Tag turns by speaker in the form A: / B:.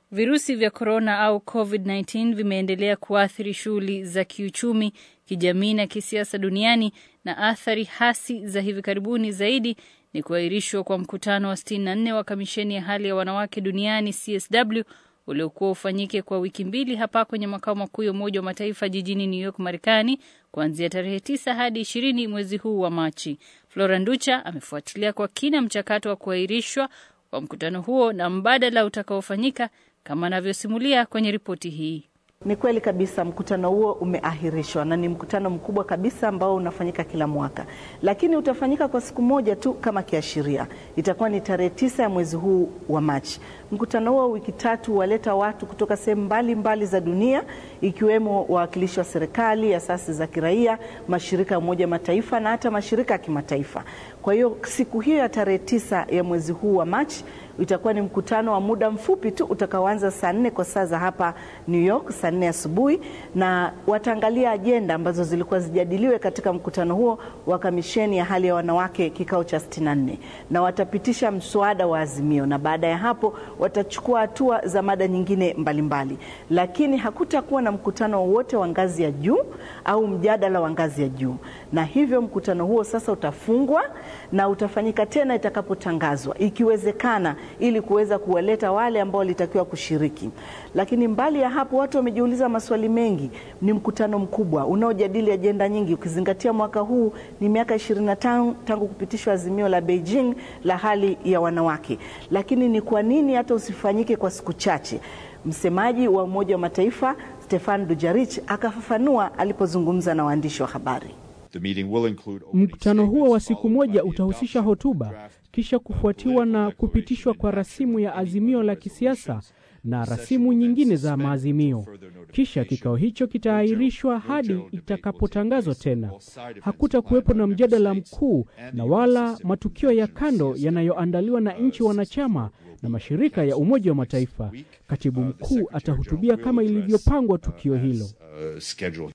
A: Virusi vya korona au COVID-19 vimeendelea kuathiri shughuli za kiuchumi, kijamii na kisiasa duniani na athari hasi za hivi karibuni zaidi ni kuahirishwa kwa mkutano wa 64 wa kamisheni ya hali ya wanawake duniani CSW uliokuwa ufanyike kwa wiki mbili hapa kwenye makao makuu ya Umoja wa Mataifa jijini New York, Marekani, kuanzia tarehe tisa hadi ishirini mwezi huu wa Machi. Flora Nducha amefuatilia kwa kina mchakato wa kuahirishwa kwa mkutano huo na mbadala utakaofanyika kama anavyosimulia kwenye ripoti hii.
B: Ni kweli kabisa, mkutano huo umeahirishwa na ni mkutano mkubwa kabisa ambao unafanyika kila mwaka, lakini utafanyika kwa siku moja tu kama kiashiria. Itakuwa ni tarehe tisa ya mwezi huu wa Machi. Mkutano huo wiki tatu waleta watu kutoka sehemu mbalimbali za dunia, ikiwemo wawakilishi wa serikali, asasi za kiraia, mashirika ya Umoja Mataifa na hata mashirika ya kimataifa. Kwa hiyo siku hiyo ya tarehe tisa ya mwezi huu wa Machi itakuwa ni mkutano wa muda mfupi tu utakaoanza saa nne kwa saa za hapa New York, saa nne asubuhi, na wataangalia ajenda ambazo zilikuwa zijadiliwe katika mkutano huo wa kamisheni ya hali ya wanawake kikao cha 64 na watapitisha mswada wa azimio, na baada ya hapo watachukua hatua za mada nyingine mbalimbali mbali. Lakini hakutakuwa na mkutano wowote wa ngazi ya juu au mjadala wa ngazi ya juu, na hivyo mkutano huo sasa utafungwa na utafanyika tena itakapotangazwa, ikiwezekana ili kuweza kuwaleta wale ambao walitakiwa kushiriki. Lakini mbali ya hapo, watu wamejiuliza maswali mengi. Ni mkutano mkubwa unaojadili ajenda nyingi, ukizingatia mwaka huu ni miaka 25 tangu kupitishwa azimio la Beijing la hali ya wanawake. Lakini ni kwa nini hata usifanyike kwa siku chache? Msemaji wa Umoja wa Mataifa Stefan Dujarric akafafanua alipozungumza na waandishi wa habari.
C: Mkutano huo wa siku moja utahusisha hotuba, kisha kufuatiwa na kupitishwa kwa rasimu ya azimio la kisiasa na rasimu nyingine za maazimio. Kisha kikao hicho kitaahirishwa hadi itakapotangazwa tena. Hakuta kuwepo na mjadala mkuu na wala matukio ya kando yanayoandaliwa na nchi wanachama na mashirika ya Umoja wa Mataifa. Katibu mkuu atahutubia kama ilivyopangwa tukio hilo.